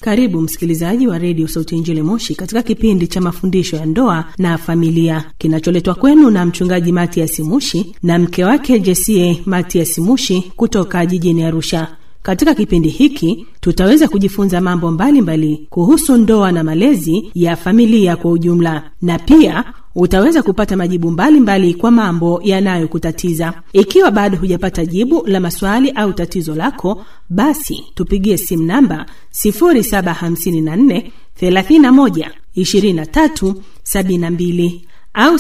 Karibu msikilizaji wa redio Sauti ya Injili Moshi katika kipindi cha mafundisho ya ndoa na familia kinacholetwa kwenu na mchungaji Matias Mushi na mke wake Jesie Matias Mushi kutoka jijini Arusha. Katika kipindi hiki tutaweza kujifunza mambo mbalimbali mbali kuhusu ndoa na malezi ya familia kwa ujumla, na pia utaweza kupata majibu mbalimbali mbali kwa mambo yanayokutatiza. Ikiwa bado hujapata jibu la maswali au tatizo lako, basi tupigie simu namba 0754 31 23 72 au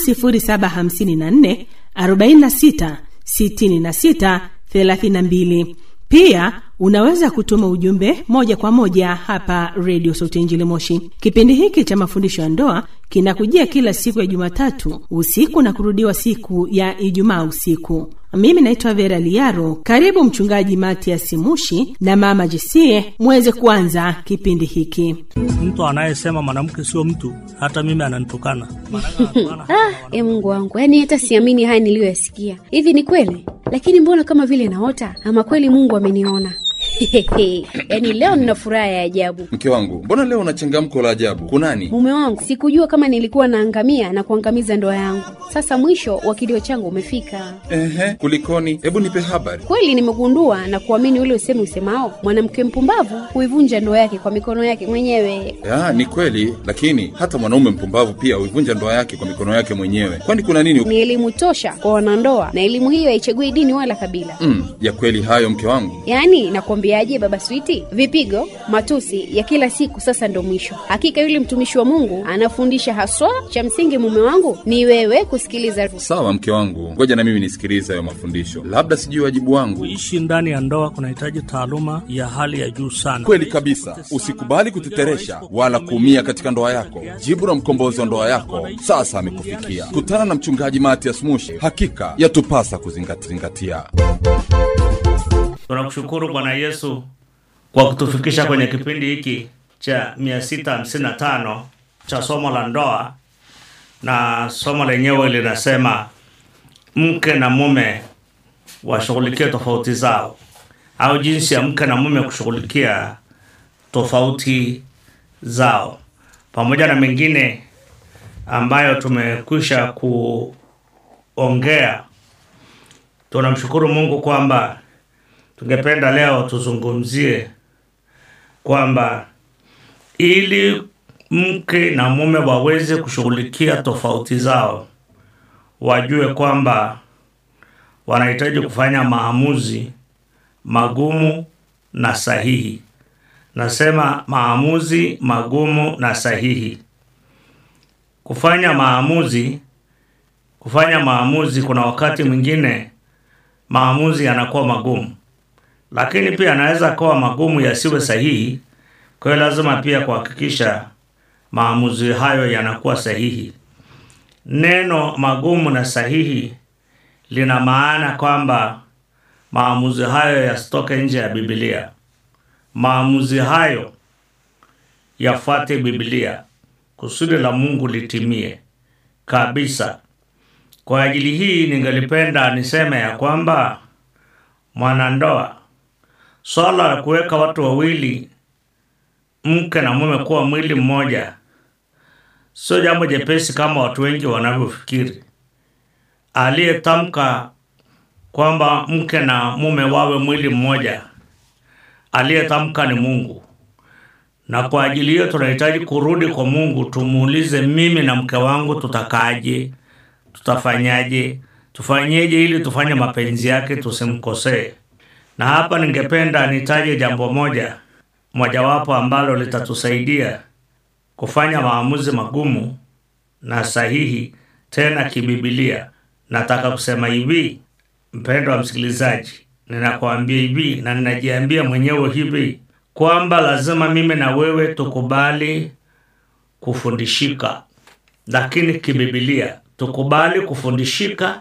0754 46 66 32. Pia unaweza kutuma ujumbe moja kwa moja hapa redio Sauti ya Injili Moshi. Kipindi hiki cha mafundisho ya ndoa kinakujia kila siku ya Jumatatu usiku na kurudiwa siku ya Ijumaa usiku. Mimi naitwa Vera Liaro. Karibu Mchungaji Matias Mushi na Mama Jesie muweze kuanza kipindi hiki. Mtu anayesema mwanamke sio mtu, hata mimi ananitukana. Ah, e Mungu wangu, yaani hata siamini haya niliyoyasikia. Hivi ni kweli? Lakini mbona kama vile naota, ama kweli Mungu ameniona? yaani leo nina furaha ya ajabu. Mke wangu, mbona leo una changamko la ajabu? Kunani? Mume wangu, sikujua kama nilikuwa naangamia na kuangamiza ndoa yangu. Sasa mwisho wa kilio changu umefika. Ehe, kulikoni? Hebu nipe habari. Kweli nimegundua na kuamini ule usemi usemao, mwanamke mpumbavu huivunja ndoa yake kwa mikono yake mwenyewe. Ya, ni kweli, lakini hata mwanaume mpumbavu pia huivunja ndoa yake kwa mikono yake mwenyewe. Kwani kuna nini? Ni elimu tosha kwa wanandoa, na elimu hiyo haichagui dini wala kabila. Mm, ya kweli hayo mke wangu. Yaani nakwambiaje, baba Switi, vipigo, matusi ya kila siku sasa ndo mwisho. Hakika yule mtumishi wa Mungu anafundisha haswa. Cha msingi mume wangu ni wewe kusikiliza. Sawa mke wangu, ngoja na mimi nisikilize hayo mafundisho, labda sijui wajibu wangu. Kuishi ndani ya ndoa kunahitaji taaluma ya hali ya juu sana. Kweli kabisa, usikubali kuteteresha wala kuumia katika ndoa yako. Jibu la mkombozi wa ndoa yako sasa amekufikia. Kutana na mchungaji Matias Mushi, hakika yatupasa kuzingatia. Tunakushukuru Bwana Yesu kwa kutufikisha kwenye kipindi hiki cha 655 cha somo la ndoa, na somo lenyewe linasema mke na mume washughulikie tofauti zao, au jinsi ya mke na mume kushughulikia tofauti zao, pamoja na mengine ambayo tumekwisha kuongea. Tunamshukuru Mungu kwamba tungependa leo tuzungumzie kwamba ili mke na mume waweze kushughulikia tofauti zao, wajue kwamba wanahitaji kufanya maamuzi magumu na sahihi. Nasema maamuzi magumu na sahihi. Kufanya maamuzi, kufanya maamuzi, kuna wakati mwingine maamuzi yanakuwa magumu lakini pia anaweza kuwa magumu yasiwe sahihi. Kwa hiyo lazima pia kuhakikisha maamuzi hayo yanakuwa sahihi. Neno magumu na sahihi lina maana kwamba maamuzi hayo yasitoke nje ya Biblia. Maamuzi hayo yafuate Biblia, kusudi la Mungu litimie kabisa. Kwa ajili hii, ningelipenda niseme ya kwamba mwanandoa Swala la kuweka watu wawili, mke na mume, kuwa mwili mmoja sio jambo jepesi kama watu wengi wanavyofikiri. Aliyetamka kwamba mke na mume wawe mwili mmoja, aliyetamka ni Mungu, na kwa ajili hiyo tunahitaji kurudi kwa Mungu, tumuulize, mimi na mke wangu tutakaje? Tutafanyaje? Tufanyeje ili tufanye mapenzi yake, tusimkosee na hapa ningependa nitaje jambo moja mojawapo ambalo litatusaidia kufanya maamuzi magumu na sahihi tena kibibilia. Nataka kusema hivi, mpendo wa msikilizaji, ninakwambia hivi na ninajiambia mwenyewe hivi kwamba lazima mimi na wewe tukubali kufundishika, lakini kibibilia tukubali kufundishika,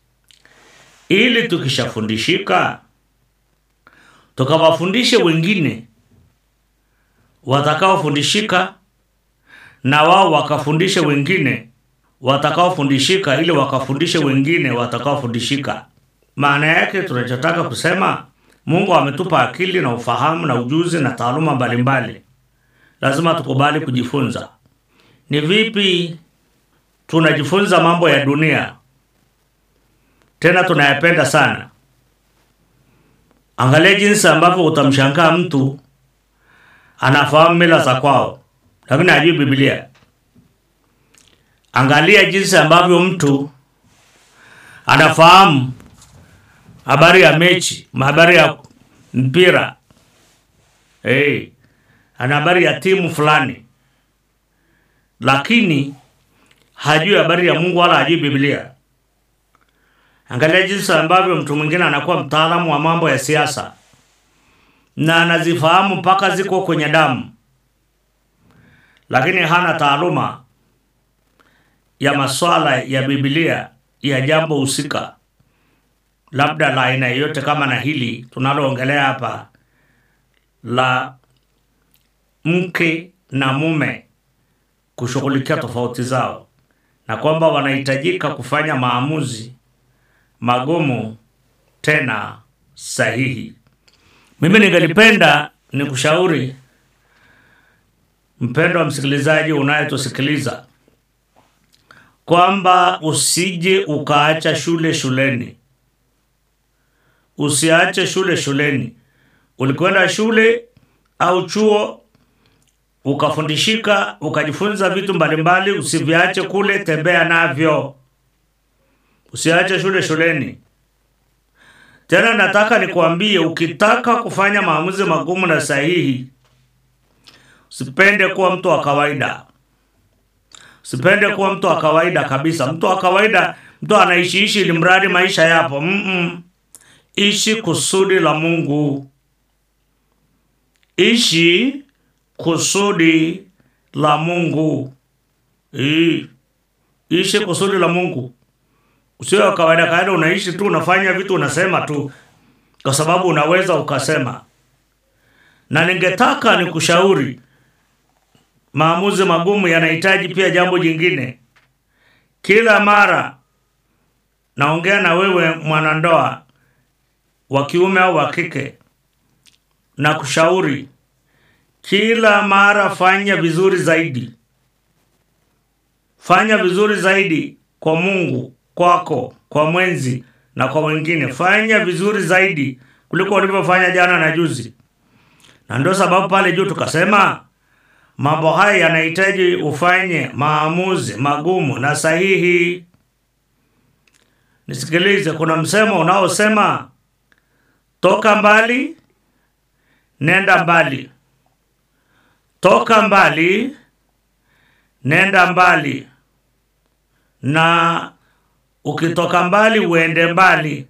ili tukishafundishika tukawafundishe wengine watakaofundishika, na wao wakafundishe wengine watakaofundishika, ili wakafundishe wengine watakaofundishika. Maana yake tunachotaka kusema, Mungu ametupa akili na ufahamu na ujuzi na taaluma mbalimbali, lazima tukubali kujifunza. Ni vipi tunajifunza mambo ya dunia, tena tunayapenda sana. Angalia jinsi ambavyo utamshangaa mtu anafahamu mila za kwao, lakini hajui Biblia. Angalia jinsi ambavyo mtu anafahamu habari ya mechi, habari ya mpira, hey, ana habari ya timu fulani, lakini hajui habari ya Mungu wala hajui Biblia. Angalia jinsi ambavyo mtu mwingine anakuwa mtaalamu wa mambo ya siasa na anazifahamu mpaka ziko kwenye damu, lakini hana taaluma ya maswala ya Biblia ya jambo husika, labda la aina yoyote kama na hili tunaloongelea hapa la mke na mume kushughulikia tofauti zao, na kwamba wanahitajika kufanya maamuzi magumu tena sahihi. Mimi ningelipenda nikushauri mpendwa msikilizaji unayetusikiliza kwamba usije ukaacha shule shuleni, usiache shule shuleni. Ulikwenda shule au chuo ukafundishika, ukajifunza vitu mbalimbali, usiviache kule, tembea navyo, usiache shule shuleni. Tena nataka nikuambie, ukitaka kufanya maamuzi magumu na sahihi, usipende kuwa mtu wa kawaida. Usipende kuwa mtu wa kawaida kabisa. Mtu wa kawaida, mtu anaishiishi ili mradi maisha yapo. Mm -mm. Ishi kusudi la Mungu, ishi kusudi la Mungu. I. Ishi kusudi la Mungu. Usio wa kawaida kawaida, unaishi tu unafanya vitu unasema tu kwa sababu unaweza ukasema. Na ningetaka nikushauri, maamuzi magumu yanahitaji pia jambo jingine. Kila mara naongea na wewe mwanandoa wa kiume au wa kike, na kushauri kila mara, fanya vizuri zaidi, fanya vizuri zaidi kwa Mungu kwako kwa mwenzi na kwa wengine. Fanya vizuri zaidi kuliko ulivyofanya jana na juzi, na ndio sababu pale juu tukasema mambo haya yanahitaji ufanye maamuzi magumu na sahihi. Nisikilize, kuna msemo unaosema toka mbali nenda mbali, toka mbali nenda mbali na ukitoka mbali uende mbali.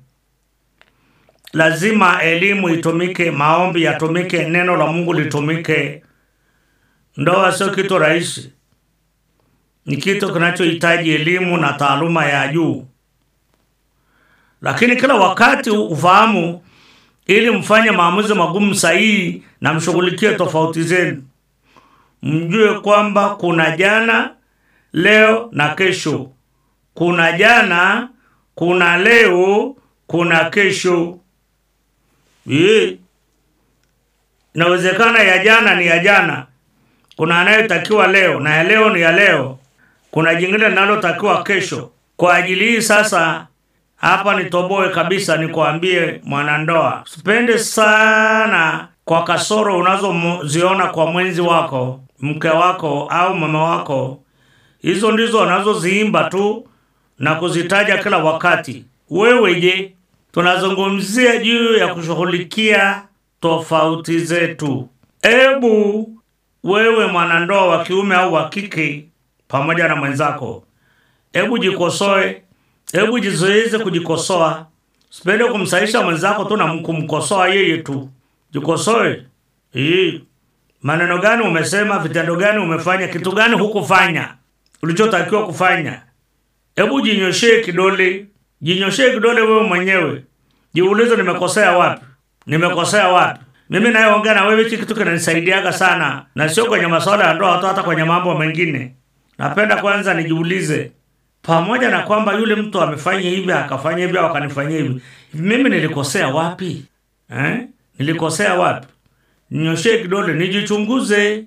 Lazima elimu itumike, maombi yatumike, neno la Mungu litumike. Ndoa sio kitu rahisi, ni kitu kinachohitaji elimu na taaluma ya juu, lakini kila wakati ufahamu, ili mfanye maamuzi magumu sahihi na mshughulikie tofauti zenu. Mjue kwamba kuna jana, leo na kesho kuna jana, kuna leo, kuna kesho. Ye. Inawezekana ya jana ni ya jana, kuna anayotakiwa leo na ya leo ni ya leo, kuna jingine linalotakiwa kesho. Kwa ajili hii sasa, hapa nitoboe kabisa, nikwambie mwanandoa, usipende sana kwa kasoro unazoziona kwa mwenzi wako, mke wako au mama wako. Hizo ndizo wanazoziimba tu na kuzitaja kila wakati. Wewe je, tunazungumzia juu ya kushughulikia tofauti zetu. Ebu wewe mwanandoa wa kiume au wa kike, pamoja na mwenzako, ebu jikosoe, ebu jizoeze kujikosoa. Sipende kumsaisha mwenzako tu na kumkosoa yeye tu. Jikosoe. Hii maneno gani umesema? Vitendo gani umefanya? Kitu gani hukufanya ulichotakiwa kufanya? Hebu jinyoshee kidole, jinyoshee kidole wewe mwenyewe, jiulize, nimekosea wapi? Nimekosea wapi? Mimi nayeongea na wewe, hiki kitu kinanisaidiaga sana, na sio kwenye masuala ya ndoa tu, hata kwenye mambo mengine. Napenda kwanza nijiulize, pamoja na kwamba yule mtu amefanya hivi akafanya hivi au akanifanyia hivi, mimi nilikosea wapi eh? Nilikosea wapi? Ninyoshee kidole, nijichunguze,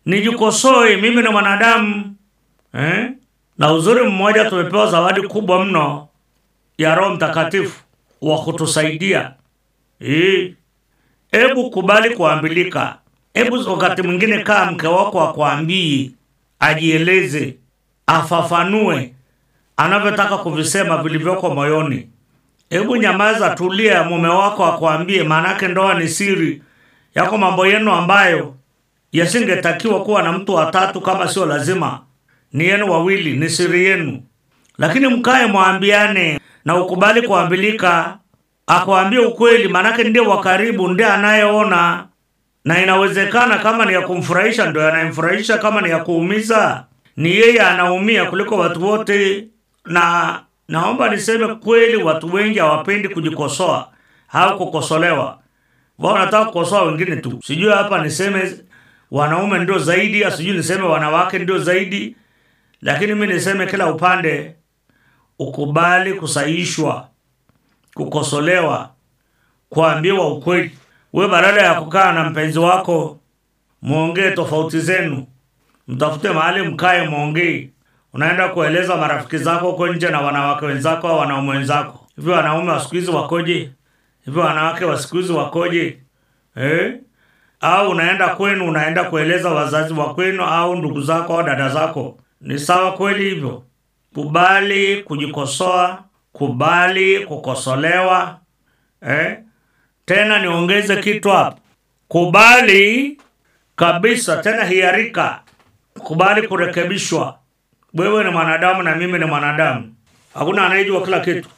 nijikosoe mimi ni mwanadamu eh? na uzuri mmoja tumepewa zawadi kubwa mno ya roho mtakatifu wa kutusaidia Eh. hebu kubali kuambilika hebu wakati mwingine kaa mke wako akwambii ajieleze afafanue anavyotaka kuvisema vilivyoko moyoni hebu nyamaza tulia mume wako akwambie maanake ndoa ni siri yako mambo yenu ambayo yasingetakiwa kuwa na mtu watatu kama sio lazima ni yenu wawili ni siri yenu lakini mkae mwambiane na ukubali kuambilika akwambie ukweli maanake ndiye wa karibu ndiye anayeona na inawezekana kama ni ya kumfurahisha ndo yanayemfurahisha kama ni ya kuumiza ni yeye anaumia kuliko watu wote na naomba niseme kweli watu wengi hawapendi kujikosoa au kukosolewa wao wanataka kukosoa wengine tu sijui hapa niseme wanaume ndio zaidi au sijui niseme wanawake ndio zaidi lakini mi niseme kila upande ukubali kusaishwa kukosolewa kuambiwa ukweli we badala ya kukaa na mpenzi wako mwongee tofauti zenu mtafute mahali mkae mwongee unaenda kueleza marafiki zako huko nje na wanawake wenzako au wanaume wenzako hivyo wanaume wa siku hizi wakoje hivyo wanawake wa siku hizi wakoje eh? au unaenda kwenu unaenda kueleza wazazi wa kwenu au ndugu zako au dada zako ni sawa kweli hivyo kubali kujikosoa kubali kukosolewa eh? tena niongeze kitu hapo kubali kabisa tena hiarika kubali kurekebishwa wewe ni mwanadamu na mimi ni mwanadamu hakuna anayejua kila kitu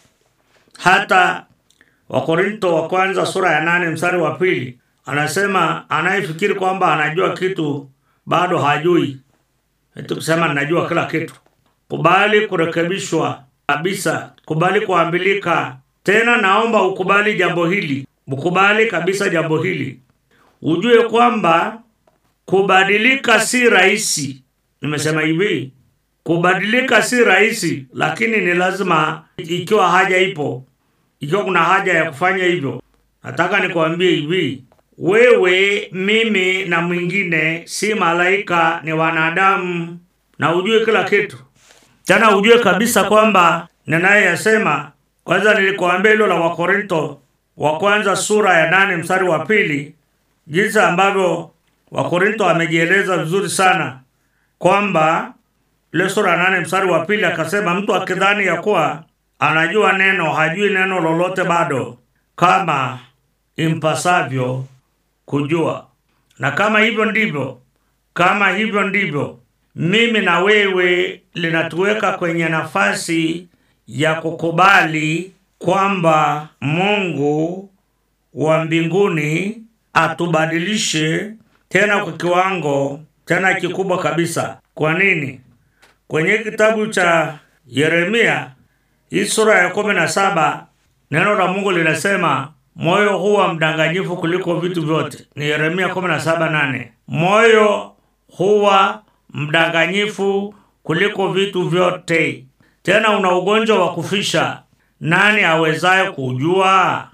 hata wakorinto wa kwanza sura ya nane mstari wa pili anasema anayefikiri kwamba anajua kitu bado hajui eti kusema ninajua kila kitu kubali kurekebishwa kabisa kubali kuambilika tena naomba ukubali jambo hili ukubali kabisa jambo hili ujue kwamba kubadilika si rahisi nimesema hivi kubadilika si rahisi lakini ni lazima ikiwa haja ipo ikiwa kuna haja ya kufanya hivyo nataka nikuambie hivi wewe mimi na mwingine si malaika ni wanadamu na ujue kila kitu tena ujue kabisa kwamba ninayeyasema kwanza nilikuambia hilo la wakorinto wa kwanza sura ya nane mstari wa pili jinsi ambavyo wakorinto amejieleza vizuri sana kwamba ile sura ya nane mstari wa pili akasema mtu akidhani ya kuwa anajua neno hajui neno lolote bado kama impasavyo kujua na kama hivyo ndivyo kama hivyo ndivyo mimi na wewe linatuweka kwenye nafasi ya kukubali kwamba mungu wa mbinguni atubadilishe tena kwa kiwango tena kikubwa kabisa kwa nini kwenye kitabu cha yeremia hii sura ya kumi na saba neno la mungu linasema moyo huwa mdanganyifu kuliko vitu vyote ni yeremia kumi na saba nane moyo huwa mdanganyifu kuliko vitu vyote tena una ugonjwa wa kufisha nani awezaye kujua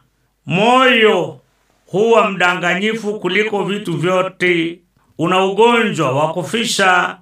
moyo huwa mdanganyifu kuliko vitu vyote una ugonjwa wa kufisha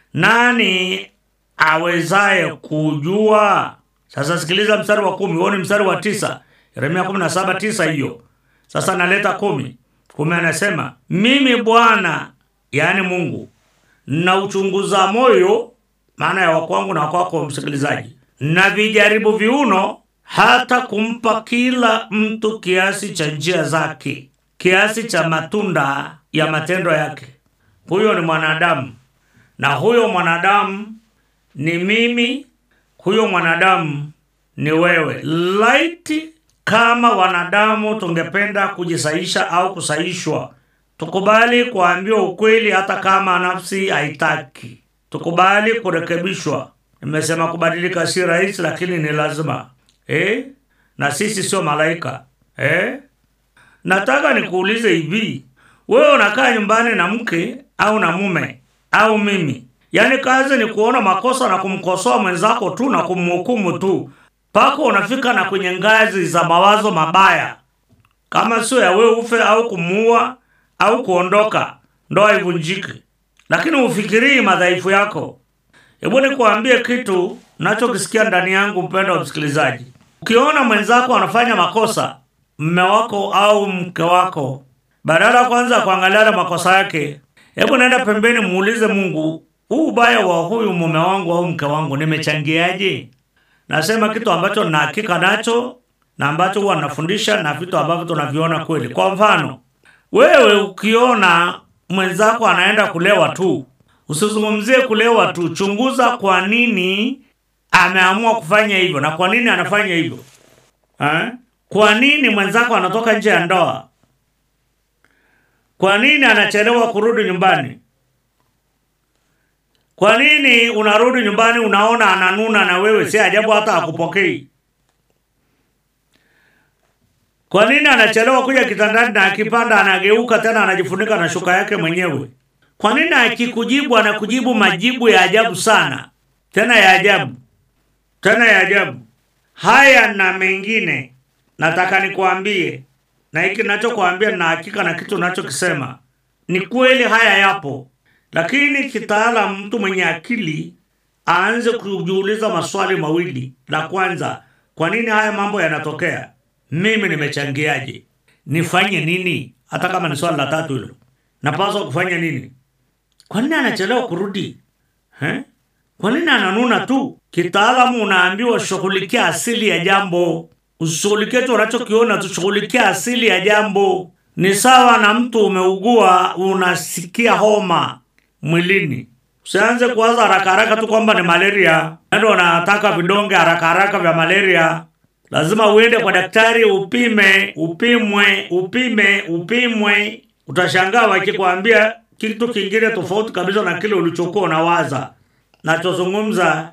nani awezaye kujua sasa sikiliza mstari wa kumi huo ni mstari wa tisa yeremia kumi na saba tisa hiyo sasa naleta kumi kumi anasema mimi bwana yaani mungu na uchunguza moyo maana ya wakwangu na wakwako msikilizaji na vijaribu viuno hata kumpa kila mtu kiasi cha njia zake kiasi cha matunda ya matendo yake huyo ni mwanadamu na huyo mwanadamu ni mimi huyo mwanadamu ni wewe laiti kama wanadamu tungependa kujisaisha au kusaishwa tukubali kuambiwa ukweli hata kama nafsi haitaki tukubali kurekebishwa nimesema kubadilika si rahisi lakini ni lazima eh? na sisi sio malaika eh? nataka nikuulize hivi wewe unakaa nyumbani na mke au na mume au mimi yaani kazi ni kuona makosa na kumkosoa mwenzako tu na kumhukumu tu mpaka unafika na kwenye ngazi za mawazo mabaya kama sio ya wewe ufe au kumuua au kuondoka ndoa ivunjike lakini ufikirii madhaifu yako. Hebu nikuambie kitu nachokisikia ndani yangu, mpendo wa msikilizaji. Ukiona mwenzako anafanya makosa, mme wako au mke wako, badala ya kwanza kuangalia makosa yake, hebu naenda pembeni, muulize Mungu, huu ubaya wa huyu mume wangu au mke wangu nimechangiaje? Nasema kitu ambacho na hakika nacho na ambacho huwa nafundisha na vitu ambavyo tunaviona kweli. Kwa mfano, wewe ukiona mwenzako anaenda kulewa tu, usizungumzie kulewa tu, chunguza kwa nini ameamua kufanya hivyo na kwa nini anafanya hivyo eh? Kwa nini mwenzako anatoka nje ya ndoa? Kwa nini anachelewa kurudi nyumbani? Kwa nini unarudi nyumbani unaona ananuna na wewe si ajabu hata akupokei? Kwa nini anachelewa kuja kitandani na akipanda anageuka tena anajifunika na shuka yake mwenyewe? Kwa nini akikujibu anakujibu majibu ya ajabu sana, tena ya ajabu, tena ya ajabu? Haya na mengine nataka nikuambie, na hiki nachokuambia na hakika na kitu nachokisema ni kweli, haya yapo, lakini kitaalam, mtu mwenye akili aanze kujiuliza maswali mawili. La kwanza, kwa nini haya mambo yanatokea? Mimi nimechangiaje? Nifanye nini? Hata kama ni swali la tatu hilo, napaswa kufanya nini? Kwa nini anachelewa kurudi eh? Kwa nini ananuna tu? Kitaalamu unaambiwa shughulikia asili ya jambo, usishughulikie tu unachokiona, tushughulikia asili ya jambo. Ni sawa na mtu umeugua, unasikia homa mwilini, usianze kuwaza haraka haraka tu kwamba ni malaria, ndio unataka vidonge haraka haraka vya malaria. Lazima uende kwa daktari upime, upimwe, upime, upimwe. Utashangaa wakikwambia kitu kingine tofauti kabisa na kile ulichokuwa unawaza. Nachozungumza,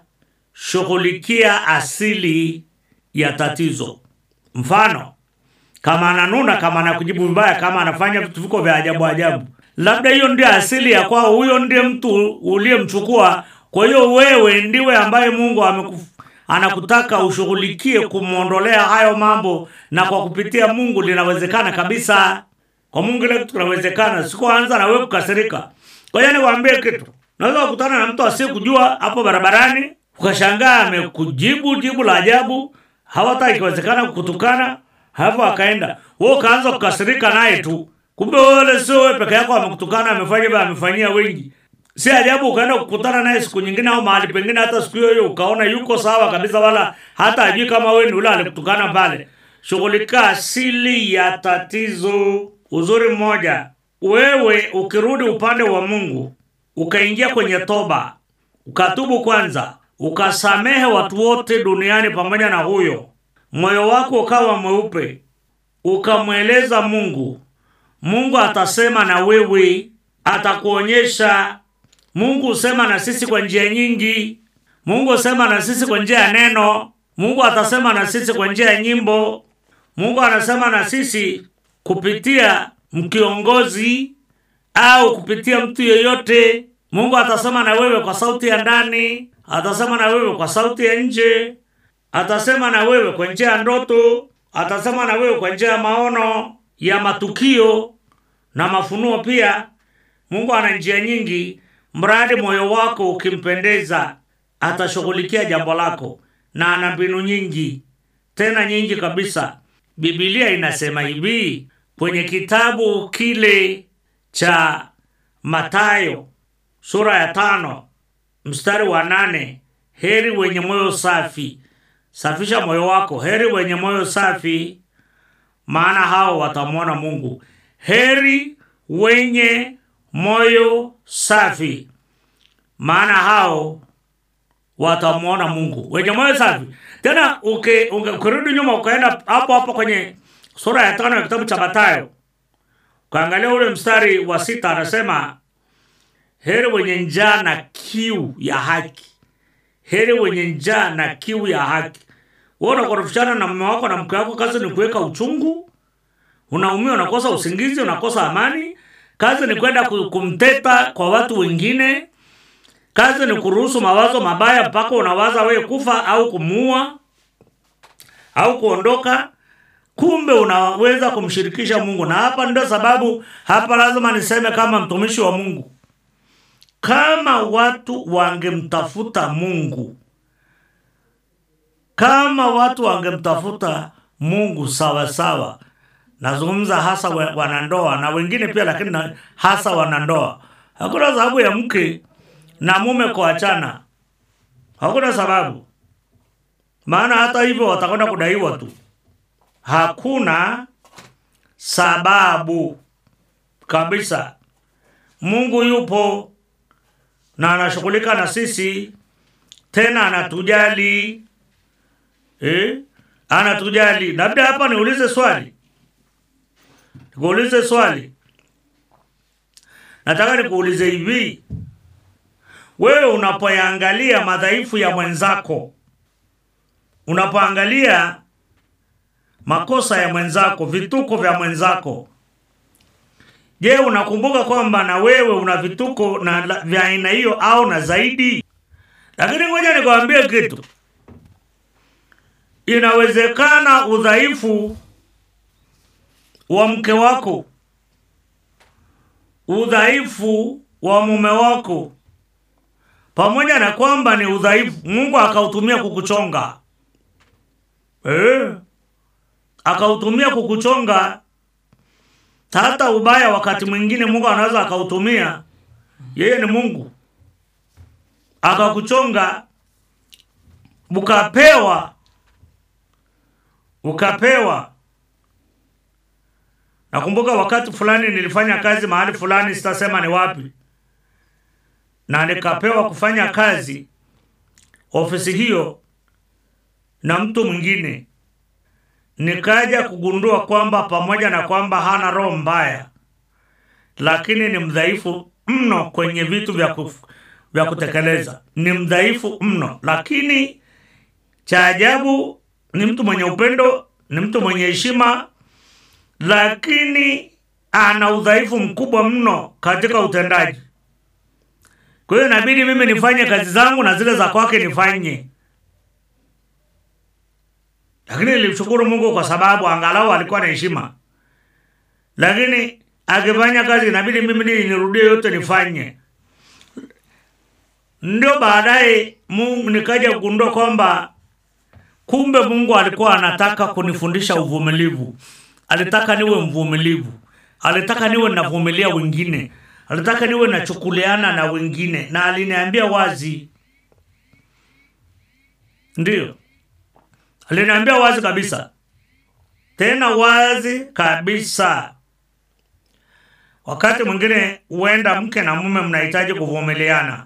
shughulikia asili ya tatizo. Mfano, kama ananuna, kama anakujibu vibaya, kama anafanya vitu viko vya ajabu ajabu, labda hiyo ndio asili ya kwao, huyo ndiye mtu uliyemchukua. Kwa hiyo wewe ndiwe ambaye Mungu amekuf anakutaka ushughulikie kumwondolea hayo mambo, na kwa kupitia Mungu linawezekana kabisa. Kwa Mungu ile kitu kinawezekana, sikuanza na wewe kukasirika. Kwa hiyo niwaambie kitu, naweza kukutana na mtu asiyekujua hapo barabarani, ukashangaa amekujibu jibu la ajabu, hawata ikiwezekana kukutukana, hapo akaenda wewe ukaanza kukasirika naye tu, kumbe wale sio wewe peke yako amekutukana, amefanya hivyo, amefanyia wengi si ajabu ukaenda kukutana naye siku nyingine au mahali pengine, hata siku hiyo hiyo ukaona yuko sawa kabisa, wala hata ajui kama wewe ni ule alikutukana pale. Shughulika asili ya tatizo. Uzuri mmoja, wewe ukirudi upande wa Mungu, ukaingia kwenye toba, ukatubu kwanza, ukasamehe watu wote duniani pamoja na huyo, moyo wako ukawa mweupe, ukamweleza Mungu, Mungu atasema na wewe, atakuonyesha Mungu husema na sisi kwa njia nyingi. Mungu husema na sisi kwa njia ya neno. Mungu atasema na sisi kwa njia ya nyimbo. Mungu anasema na sisi kupitia mkiongozi au kupitia mtu yeyote. Mungu atasema na wewe kwa sauti ya ndani, atasema na wewe kwa sauti ya nje, atasema na wewe kwa njia ya ndoto, atasema na wewe kwa njia ya maono, ya matukio na mafunuo pia. Mungu ana njia nyingi mradi moyo wako ukimpendeza, atashughulikia jambo lako, na ana mbinu nyingi, tena nyingi kabisa. Biblia inasema hivi kwenye kitabu kile cha Mathayo sura ya tano mstari wa nane heri wenye moyo safi. Safisha moyo wako. Heri wenye moyo safi, maana hao watamwona Mungu. Heri wenye moyo safi, maana hao watamwona Mungu. Wenye moyo safi. Tena uke- uke- ukirudi nyuma ukaenda hapo hapo kwenye sura ya tano ya kitabu cha Mathayo ukaangalia ule mstari wa sita, anasema heri wenye njaa na kiu ya haki. Heri wenye njaa na kiu ya haki. Wewe unakorofishana na mume wako na mke wako, kazi ni kuweka uchungu, unaumia, unakosa usingizi, unakosa amani. Kazi ni kwenda ku- kumteta kwa watu wengine. Kazi ni kuruhusu mawazo mabaya mpaka unawaza wewe kufa au kumuua au kuondoka. Kumbe unaweza kumshirikisha Mungu, na hapa ndio sababu hapa lazima niseme kama mtumishi wa Mungu, kama watu wangemtafuta mungu kama watu wangemtafuta mungu sawa sawa nazungumza hasa wa- wanandoa na wengine pia lakini na- hasa wanandoa hakuna sababu ya mke na mume kuachana hakuna sababu maana hata hivyo watakwenda kudaiwa tu hakuna sababu kabisa mungu yupo na anashughulika na sisi tena anatujali eh? anatujali labda hapa niulize swali nikuulize swali nataka nikuulize hivi wewe unapoyangalia madhaifu ya mwenzako unapoangalia makosa ya mwenzako vituko vya mwenzako je unakumbuka kwamba na wewe una vituko na la- vya aina hiyo au na zaidi lakini ngoja nikwambie kitu inawezekana udhaifu wa mke wako udhaifu wa mume wako pamoja na kwamba ni udhaifu mungu akautumia kukuchonga eh, akautumia kukuchonga hata ubaya wakati mwingine mungu anaweza akautumia yeye ni mungu akakuchonga ukapewa ukapewa nakumbuka wakati fulani nilifanya kazi mahali fulani sitasema ni wapi na nikapewa kufanya kazi ofisi hiyo na mtu mwingine nikaja kugundua kwamba pamoja na kwamba hana roho mbaya lakini ni mdhaifu mno kwenye vitu vya, kuf, vya kutekeleza ni mdhaifu mno lakini cha ajabu ni mtu mwenye upendo ni mtu mwenye heshima lakini ana udhaifu mkubwa mno katika utendaji kwa hiyo inabidi mimi nifanye kazi zangu na zile za kwake nifanye lakini nilimshukuru mungu kwa sababu angalau alikuwa na heshima lakini akifanya kazi inabidi mimi ni- nirudie yote nifanye ndio baadaye mungu nikaja kugundua kwamba kumbe mungu alikuwa anataka kunifundisha uvumilivu alitaka niwe mvumilivu alitaka niwe navumilia wengine alitaka niwe nachukuliana na wengine na aliniambia wazi ndiyo aliniambia wazi kabisa tena wazi kabisa wakati mwingine huenda mke na mume mnahitaji kuvumiliana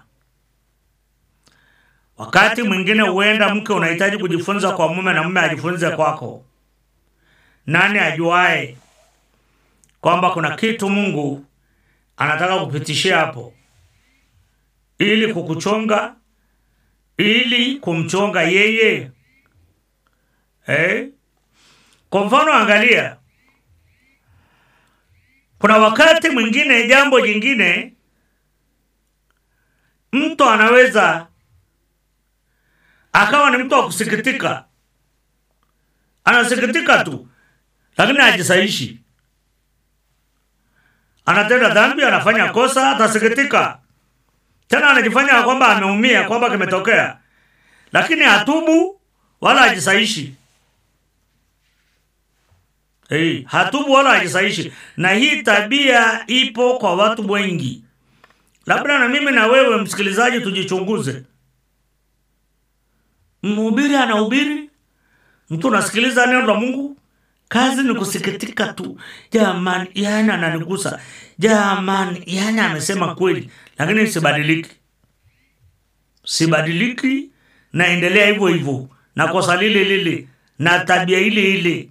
wakati mwingine huenda mke unahitaji kujifunza kwa mume na mume ajifunze kwako nani ajuae kwamba kuna kitu mungu anataka kupitishia hapo ili kukuchonga ili kumchonga yeye eh? kwa mfano angalia kuna wakati mwingine jambo jingine mtu anaweza akawa ni mtu wa kusikitika anasikitika tu lakini hajisaishi anatenda dhambi anafanya kosa atasikitika tena anajifanya kwamba ameumia kwamba kimetokea lakini hatubu wala hajisaishi hey, hatubu wala hajisaishi na hii tabia ipo kwa watu wengi labda na mimi na wewe msikilizaji tujichunguze mhubiri anahubiri mtu unasikiliza neno la mungu kazi ni kusikitika tu jamani yani ananigusa jamani yani amesema kweli lakini sibadiliki sibadiliki naendelea hivyo hivyo na kosa lile lile na tabia ile ile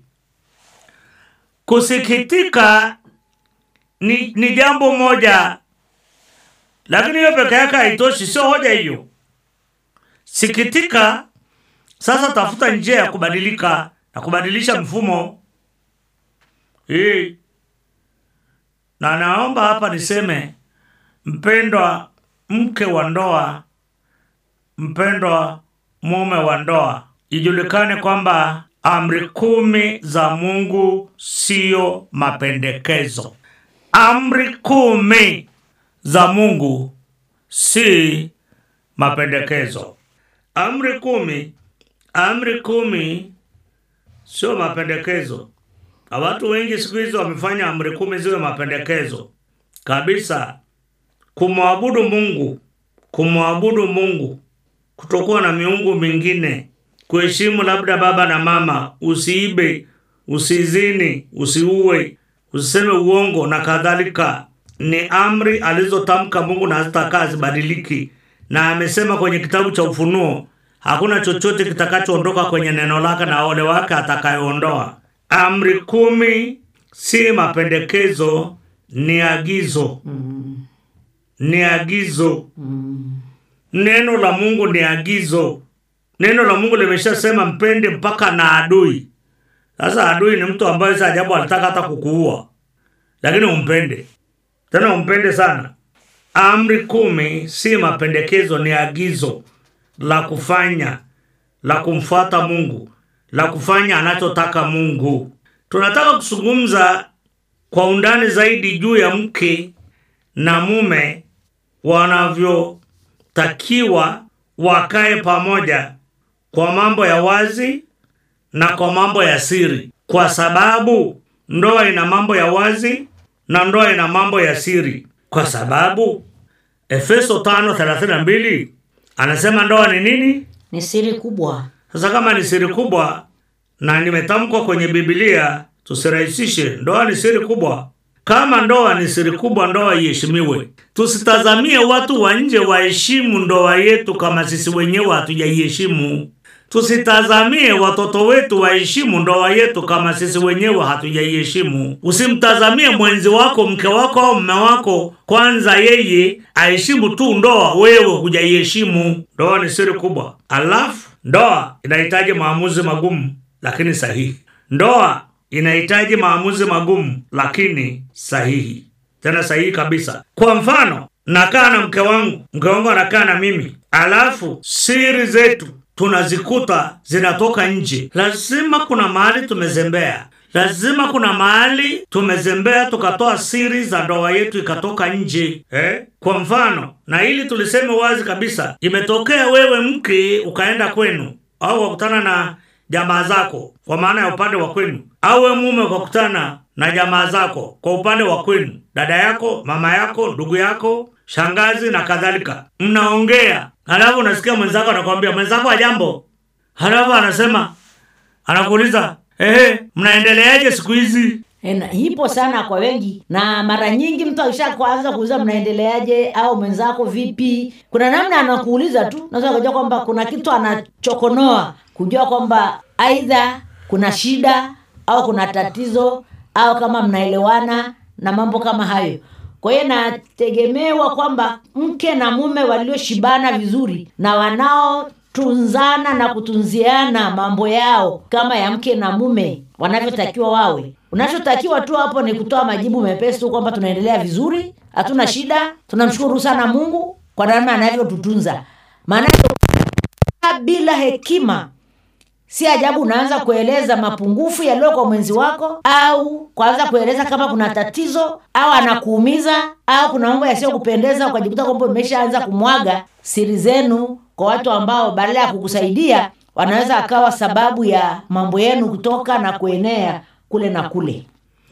kusikitika ni, ni jambo moja lakini hiyo peke yake haitoshi sio hoja hiyo sikitika sasa tafuta njia ya kubadilika na kubadilisha mfumo hii na naomba hapa niseme mpendwa mke wa ndoa mpendwa mume wa ndoa ijulikane kwamba amri kumi za mungu siyo mapendekezo amri kumi za mungu si mapendekezo. Amri kumi, amri kumi sio mapendekezo. Na watu wengi siku hizi wamefanya amri kumi ziwe mapendekezo kabisa. Kumwabudu Mungu, kumwabudu Mungu, kutokuwa na miungu mingine, kuheshimu labda baba na mama, usiibe, usizini, usiue, usiseme uongo na kadhalika, ni amri alizotamka Mungu na hazitakaa zibadiliki, na amesema kwenye kitabu cha Ufunuo hakuna chochote kitakachoondoka kwenye neno lake na ole wake atakayoondoa. Amri kumi si mapendekezo, ni agizo, ni agizo. Neno la Mungu ni agizo. Neno la Mungu limeshasema mpende mpaka na adui. Sasa adui ni mtu ambaye si ajabu alitaka hata kukuua, lakini umpende tena, umpende sana. Amri kumi si mapendekezo, ni agizo la kufanya, la kumfuata Mungu, la kufanya anachotaka Mungu. Tunataka kuzungumza kwa undani zaidi juu ya mke na mume wanavyotakiwa wakae pamoja kwa mambo ya wazi na kwa mambo ya siri, kwa sababu ndoa ina mambo ya wazi na ndoa ina mambo ya siri, kwa sababu Efeso 5:32 anasema ndoa ni nini? ni siri kubwa Sasa kama ni siri kubwa na nimetamkwa kwenye Biblia, tusirahisishe. Ndoa ni siri kubwa. Kama ndoa ni siri kubwa, ndoa iheshimiwe. Tusitazamie watu wa nje waheshimu ndoa yetu kama sisi wenyewe hatujaiheshimu. Tusitazamie watoto wetu waheshimu ndoa yetu kama sisi wenyewe hatujaiheshimu. Usimtazamie mwenzi wako, mke wako au mume wako, kwanza yeye aheshimu tu ndoa, wewe hujaiheshimu. Ndoa ni siri kubwa. Alafu ndoa inahitaji maamuzi magumu lakini sahihi. Ndoa inahitaji maamuzi magumu lakini sahihi, tena sahihi kabisa. Kwa mfano, nakaa na mke wangu, mke wangu anakaa na mimi, alafu siri zetu tunazikuta zinatoka nje. Lazima kuna mahali tumezembea, lazima kuna mahali tumezembea tukatoa siri za ndoa yetu ikatoka nje eh? Kwa mfano, na ili tuliseme wazi kabisa, imetokea wewe mke ukaenda kwenu au wakutana na jamaa zako kwa maana ya upande wa kwenu, au we mume ukakutana na jamaa zako kwa upande wa kwenu, dada yako, mama yako, ndugu yako, shangazi na kadhalika, mnaongea, halafu unasikia mwenzako anakwambia mwenzako ajambo, halafu anasema anakuuliza ehe, mnaendeleaje siku hizi? E, na- ipo sana kwa wengi na mara nyingi mtu akisha kuanza kuuliza mnaendeleaje au mwenzako vipi kuna namna anakuuliza tu naweza kujua kwamba kuna kitu anachokonoa kujua kwamba aidha kuna shida au kuna tatizo au kama mnaelewana na mambo kama hayo kwa hiyo nategemewa kwamba mke na mume walioshibana vizuri na wanaotunzana na kutunziana mambo yao kama ya mke na mume wanavyotakiwa wawe unachotakiwa tu hapo ni kutoa majibu mepesi tu kwamba tunaendelea vizuri hatuna shida tunamshukuru sana mungu kwa namna anavyotutunza maanake bila hekima si ajabu unaanza kueleza mapungufu yaliyo kwa mwenzi wako au kuanza kueleza kama kuna tatizo au anakuumiza au kuna mambo yasiyokupendeza ukajikuta kwamba umeshaanza kumwaga siri zenu kwa watu ambao badala ya kukusaidia wanaweza akawa sababu ya mambo yenu kutoka na kuenea kule na kule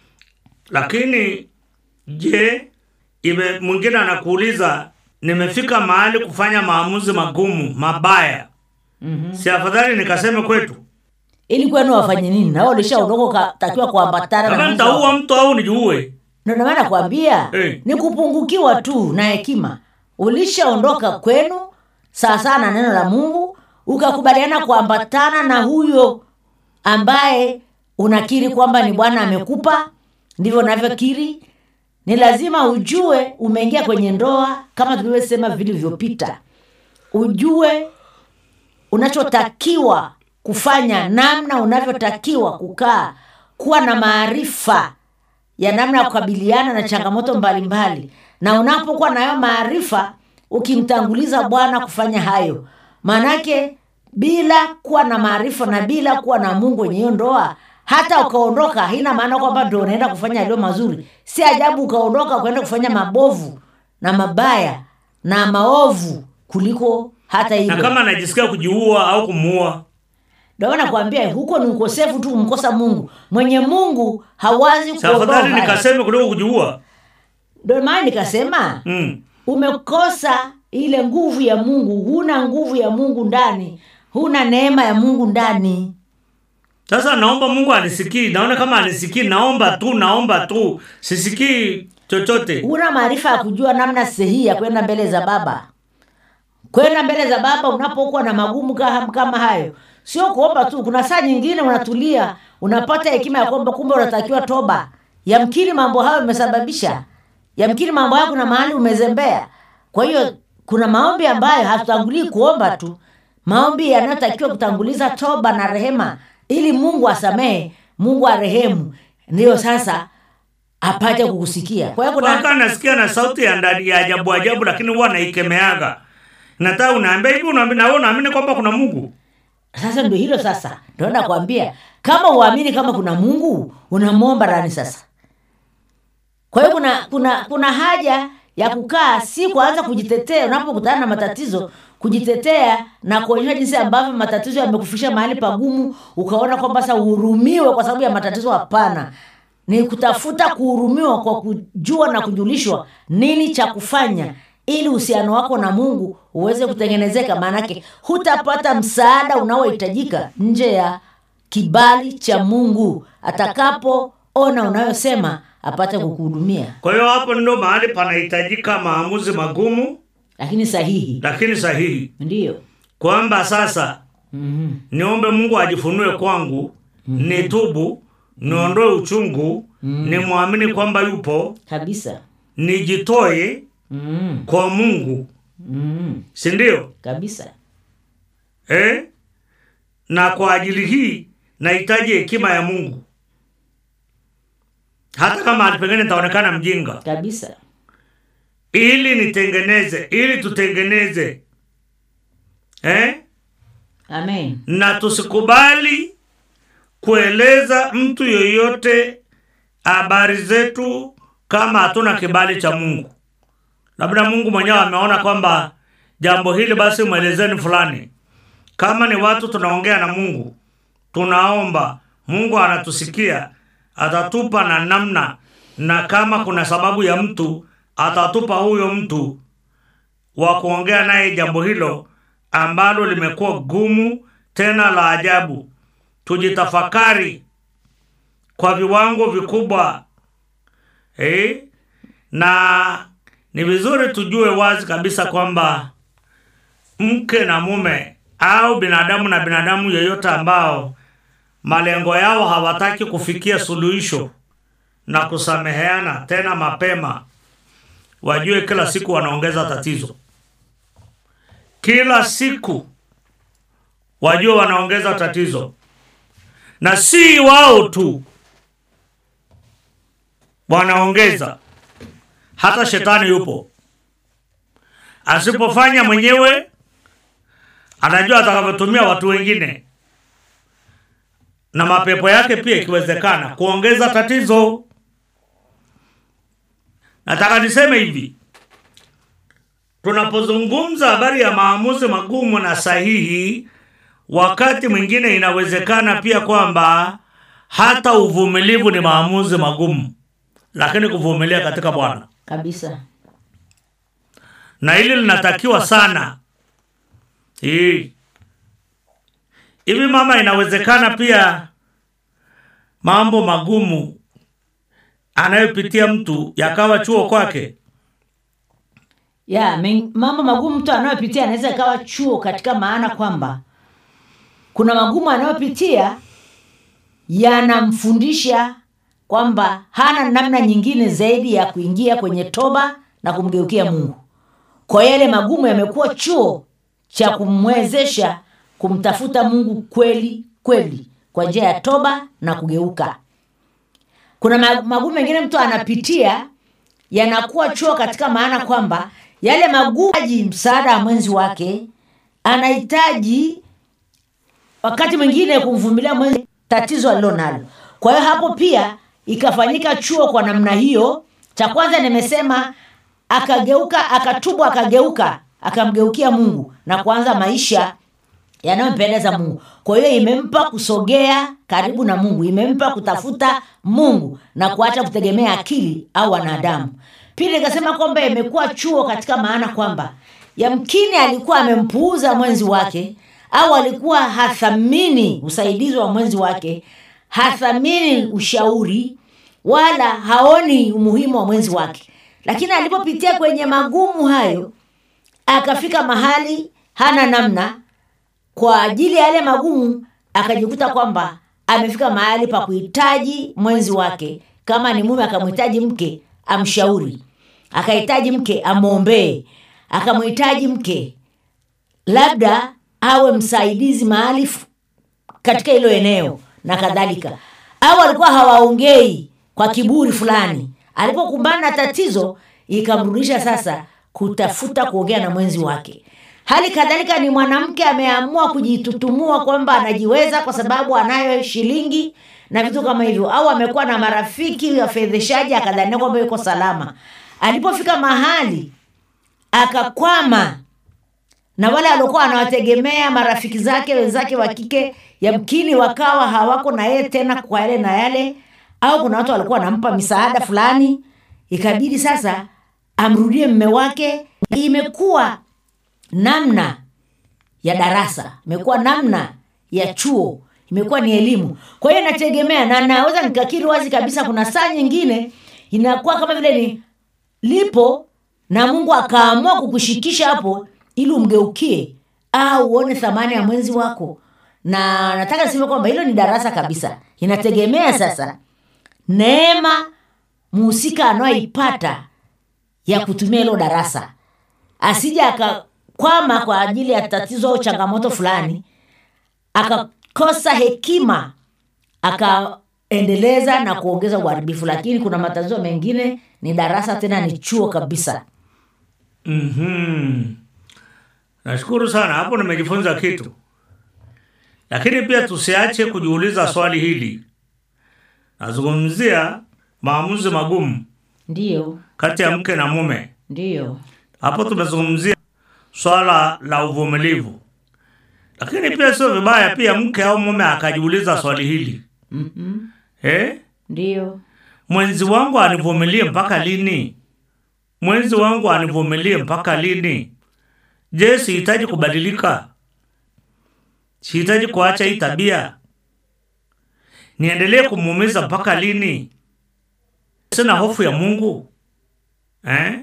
Lakini je, ime mwingine anakuuliza nimefika mahali kufanya maamuzi magumu mabaya, mm-hmm. si afadhali nikaseme kwetu ili kwenu wafanye nini na wao ulishaondoka ukatakiwa kuambatana na kama mwenzi wako. nitaua mtu au nijiue? Ndio ndio maana nakwambia Eh. ni kupungukiwa tu na hekima. Ulishaondoka kwenu sawa sawa na neno la Mungu, ukakubaliana kuambatana na huyo ambaye unakiri kwamba ni Bwana amekupa, ndivyo unavyokiri. Ni lazima ujue umeingia kwenye ndoa, kama tulivyosema vilivyopita, ujue unachotakiwa kufanya, namna unavyotakiwa kukaa, kuwa na maarifa ya namna ya kukabiliana na changamoto mbalimbali na unapokuwa na hayo maarifa ukimtanguliza bwana kufanya hayo maanake bila kuwa na maarifa na bila kuwa na mungu kwenye hiyo ndoa hata ukaondoka haina maana kwamba ndo unaenda kufanya yaliyo mazuri si ajabu ukaondoka ukaenda kufanya mabovu na mabaya na maovu kuliko hata na hivyo kama anajisikia kujiua au kumuua ndio nakwambia huko ni ukosefu tu kumkosa mungu mwenye mungu hawazi sa afadhali kuondoa nikaseme kuliko kujiua ndio maana nikasema mm. umekosa ile nguvu ya mungu huna nguvu ya mungu ndani huna neema ya mungu ndani sasa naomba mungu anisikii naona kama anisikii naomba tu naomba tu sisikii chochote huna maarifa ya kujua namna sahihi ya kwenda mbele za baba kwenda mbele za baba unapokuwa na magumu kama, kama hayo sio kuomba tu kuna saa nyingine unatulia unapata hekima ya kwamba kumbe unatakiwa toba yamkini mambo hayo imesababisha yamkini mambo hayo kuna mahali umezembea kwa hiyo kuna maombi ambayo hatutangulii kuomba tu maombi yanayotakiwa kutanguliza toba na rehema ili mungu asamehe mungu arehemu ndiyo sasa apate kukusikia kwa hiyo kuna mpaka nasikia na sauti ya ndani ya ajabu ajabu lakini huwa naikemeaga nataka unaambia hivi unaambi- na wewe unaamini kwamba kuna mungu sasa ndio hilo sasa ndio nakwambia kama uamini kama kuna mungu unamwomba nani sasa kwa hiyo kuna kuna kuna haja ya kukaa si kuanza kujitetea unapokutana na matatizo kujitetea na kuonyesha jinsi ambavyo matatizo yamekufikisha mahali pagumu ukaona kwamba sasa uhurumiwe kwa sababu ya matatizo hapana ni kutafuta kuhurumiwa kwa kujua na kujulishwa nini cha kufanya ili uhusiano wako na mungu uweze kutengenezeka maanake hutapata msaada unaohitajika nje ya kibali cha mungu atakapoona unayosema apate kukuhudumia kwa hiyo hapo ndo mahali panahitajika maamuzi magumu lakini sahihi lakini sahihi ndiyo kwamba sasa mm-hmm. niombe mungu ajifunue kwangu nitubu niondoe uchungu nimwamini kwamba yupo kabisa nijitoe mm-hmm. kwa mungu Mm-hmm. sindio kabisa eh? na kwa ajili hii nahitaji hekima ya mungu hata kama pengine nitaonekana mjinga kabisa ili nitengeneze ili tutengeneze eh? amen na tusikubali kueleza mtu yoyote habari zetu kama hatuna kibali cha mungu labda mungu mwenyewe ameona kwamba jambo hili basi mwelezeni fulani kama ni watu tunaongea na mungu tunaomba mungu anatusikia atatupa na namna na kama kuna sababu ya mtu atatupa huyo mtu wa kuongea naye jambo hilo ambalo limekuwa gumu tena la ajabu tujitafakari kwa viwango vikubwa eh? na ni vizuri tujue wazi kabisa kwamba mke na mume au binadamu na binadamu yeyote ambao malengo yao hawataki kufikia suluhisho na kusameheana tena mapema wajue kila siku wanaongeza tatizo kila siku wajue wanaongeza tatizo na si wao tu wanaongeza hata shetani yupo asipofanya mwenyewe anajua atakavyotumia watu wengine na mapepo yake pia ikiwezekana kuongeza tatizo nataka niseme hivi tunapozungumza habari ya maamuzi magumu na sahihi wakati mwingine inawezekana pia kwamba hata uvumilivu ni maamuzi magumu lakini kuvumilia katika bwana kabisa na hili linatakiwa sana hii hivi mama inawezekana pia mambo magumu anayopitia mtu yakawa chuo kwake ya men- mambo magumu mtu anayopitia anaweza ikawa chuo katika maana kwamba kuna magumu anayopitia yanamfundisha kwamba hana namna nyingine zaidi ya kuingia kwenye toba na kumgeukia mungu kwa hiyo yale magumu yamekuwa chuo cha kumwezesha kumtafuta mungu kweli kweli kwa njia ya toba na kugeuka kuna ma- magumu mengine mtu anapitia yanakuwa chuo katika maana kwamba yale magumu hitaji msaada wa mwenzi wake anahitaji wakati mwingine kumvumilia mwenzi tatizo alilo nalo kwa hiyo hapo pia ikafanyika chuo kwa namna hiyo cha kwanza nimesema akageuka akatubu akageuka akamgeukia mungu na kuanza maisha yanayompendeza mungu kwa hiyo imempa kusogea karibu na mungu imempa kutafuta mungu na kuacha kutegemea akili au wanadamu pili ikasema kwamba imekuwa chuo katika maana kwamba yamkini alikuwa amempuuza mwenzi wake au alikuwa hathamini usaidizi wa mwenzi wake hathamini ushauri wala haoni umuhimu wa mwenzi wake lakini alipopitia kwenye magumu hayo akafika mahali hana namna kwa ajili ya yale magumu akajikuta kwamba amefika mahali pa kuhitaji mwenzi wake kama ni mume akamhitaji mke amshauri akahitaji mke amwombee akamhitaji mke labda awe msaidizi mahali f- katika hilo eneo na kadhalika au alikuwa hawaongei kwa kiburi fulani alipokumbana na tatizo ikamrudisha sasa kutafuta kuongea na mwenzi wake hali kadhalika ni mwanamke ameamua kujitutumua kwamba anajiweza kwa sababu anayo shilingi na vitu kama hivyo au amekuwa na marafiki wafedheshaji akadhania kwamba yuko salama alipofika mahali akakwama na wale waliokuwa wanawategemea marafiki zake wenzake wa kike yamkini wakawa hawako na yeye tena kwa yale na yale au kuna watu walikuwa wanampa misaada fulani ikabidi sasa amrudie mme wake imekuwa namna ya darasa imekuwa namna ya chuo imekuwa ni elimu kwa hiyo inategemea na naweza nikakiri wazi kabisa kuna saa nyingine inakuwa kama vile ni lipo na mungu akaamua kukushikisha hapo ili umgeukie au uone thamani ya mwenzi wako na nataka niseme kwamba hilo ni darasa kabisa inategemea sasa neema muhusika anayoipata ya kutumia hilo darasa asija akakwama kwa ajili ya tatizo au changamoto fulani akakosa hekima akaendeleza na kuongeza uharibifu lakini kuna matatizo mengine ni darasa tena ni chuo kabisa mm nashukuru sana hapo nimejifunza kitu lakini pia tusiache kujiuliza swali hili nazungumzia maamuzi magumu ndiyo kati ya mke na mume ndiyo hapo tumezungumzia swala la uvumilivu lakini pia sio vibaya pia mke au mume akajiuliza swali hili mm-hmm. eh? ndiyo mwenzi wangu anivumilie mpaka lini mwenzi wangu anivumilie mpaka lini je sihitaji kubadilika sihitaji kuacha hii tabia niendelee kumuumiza mpaka lini sina hofu ya mungu eh?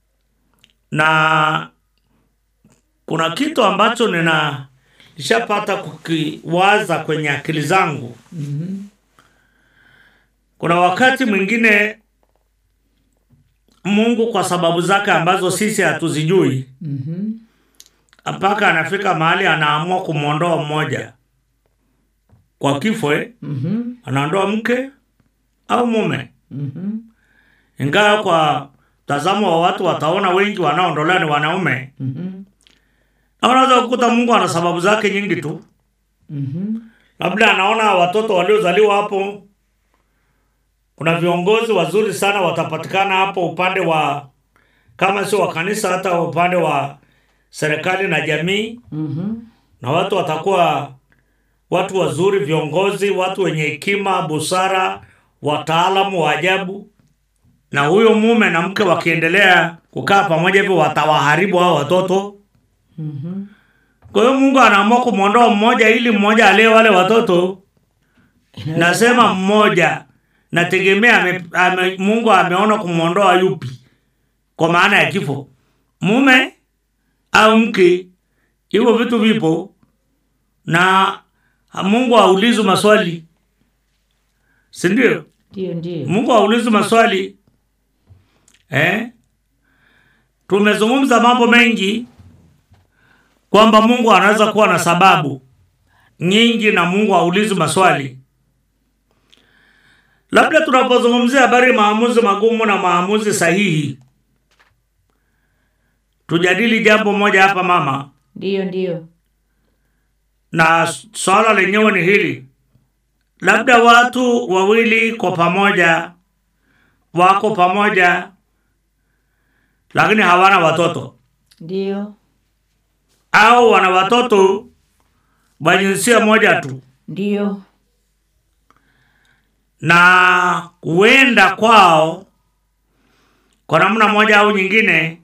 na kuna kitu ambacho nina nishapata kukiwaza kwenye akili zangu kuna wakati mwingine mungu kwa sababu zake ambazo sisi hatuzijui mpaka anafika mahali anaamua kumwondoa mmoja kwa kifo eh? mm-hmm. anaondoa mke au mume Mm-hmm. ingawa kwa mtazamo wa watu wataona wengi wanaondolewa ni wanaume Mm-hmm. na unaweza kukuta mungu ana sababu zake nyingi tu Mm-hmm. labda anaona watoto waliozaliwa hapo kuna viongozi wazuri sana watapatikana hapo upande wa kama sio wa kanisa hata upande wa serikali na jamii Mm-hmm. na watu watakuwa watu wazuri viongozi watu wenye hekima busara wataalamu wa ajabu na huyo mume na mke wakiendelea kukaa pamoja hivyo watawaharibu hao watoto Mm-hmm. kwa hiyo mungu anaamua kumwondoa mmoja ili mmoja alee wale watoto nasema mmoja nategemea ame, ame, mungu ameona kumwondoa yupi kwa maana ya kifo mume au mke hivyo vitu vipo na mungu haulizi maswali sindio ndiyo ndiyo mungu haulizi maswali eh? tumezungumza mambo mengi kwamba mungu anaweza kuwa na sababu nyingi na mungu haulizi maswali labda tunapozungumzia habari ya maamuzi magumu na maamuzi sahihi tujadili jambo moja hapa mama ndiyo ndiyo na swala lenyewe ni hili labda watu wawili kwa pamoja wako pamoja lakini hawana watoto ndio au wana watoto wa jinsia moja tu ndio na kuenda kwao kwa namna moja au nyingine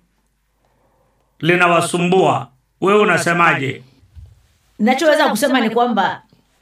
linawasumbua wewe unasemaje nachoweza kusema ni kwamba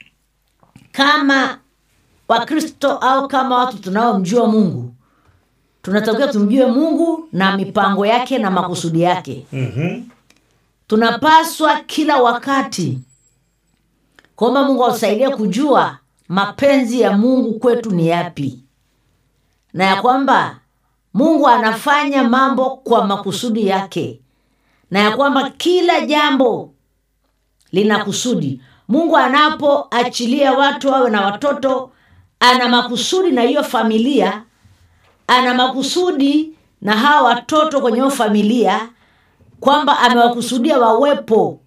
kama wakristo au kama watu tunaomjua mungu tunatakiwa tumjue mungu na mipango yake na makusudi yake mm-hmm. tunapaswa kila wakati kwamba mungu atusaidie kujua mapenzi ya mungu kwetu ni yapi na ya kwamba mungu anafanya mambo kwa makusudi yake na ya kwamba kila jambo lina kusudi mungu anapoachilia watu wawe na watoto ana makusudi na hiyo familia ana makusudi na hawa watoto kwenye hiyo familia kwamba amewakusudia wawepo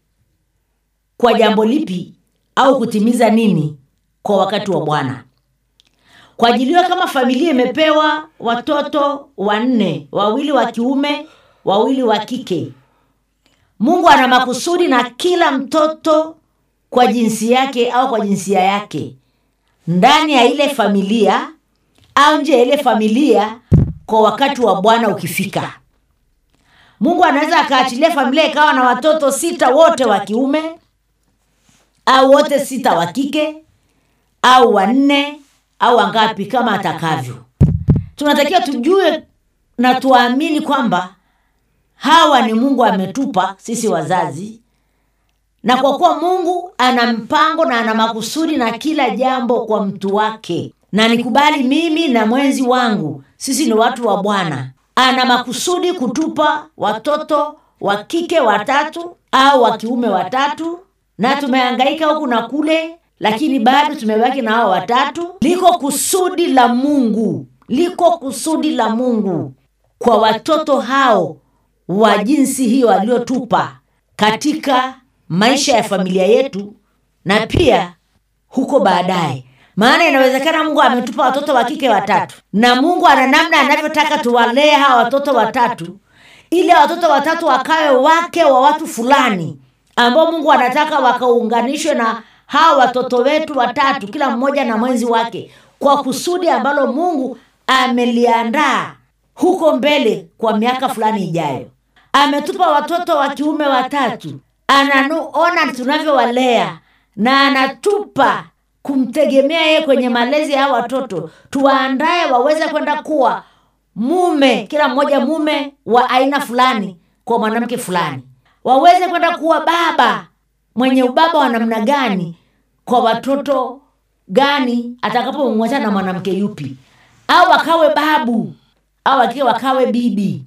kwa jambo lipi au kutimiza nini kwa wakati wa bwana kwa ajili hiyo kama familia imepewa watoto wanne wawili wa kiume wawili wa kike mungu ana makusudi na kila mtoto kwa jinsi yake au kwa jinsia yake ndani ya ile familia au nje ya ile familia kwa wakati wa bwana ukifika mungu anaweza akaachilia familia ikawa na watoto sita wote wa kiume au wote sita wa kike au wanne au wangapi kama atakavyo tunatakiwa tujue na tuamini kwamba hawa ni mungu ametupa sisi wazazi na kwa kuwa mungu ana mpango na ana makusudi na kila jambo kwa mtu wake na nikubali mimi na mwenzi wangu sisi ni watu wa bwana ana makusudi kutupa watoto wa kike watatu au wa kiume watatu na tumehangaika huku na kule lakini bado tumebaki na hao watatu liko kusudi la mungu liko kusudi la mungu kwa watoto hao wa jinsi hiyo aliyotupa katika maisha ya familia yetu na pia huko baadaye maana inawezekana mungu ametupa watoto wa kike watatu na mungu ana namna anavyotaka tuwalee hawa watoto watatu ili hawa watoto watatu wakawe wake wa watu fulani ambao mungu anataka wakaunganishwe na hawa watoto wetu watatu kila mmoja na mwenzi wake kwa kusudi ambalo mungu ameliandaa huko mbele kwa miaka fulani ijayo ametupa watoto wa kiume watatu anaona tunavyowalea na anatupa kumtegemea yeye kwenye malezi ya hawa watoto tuwaandaye waweze kwenda kuwa mume kila mmoja mume wa aina fulani kwa mwanamke fulani waweze kwenda kuwa baba mwenye ubaba wa namna gani kwa watoto gani atakapomwacha na mwanamke yupi au akawe babu au akiwa wakawe bibi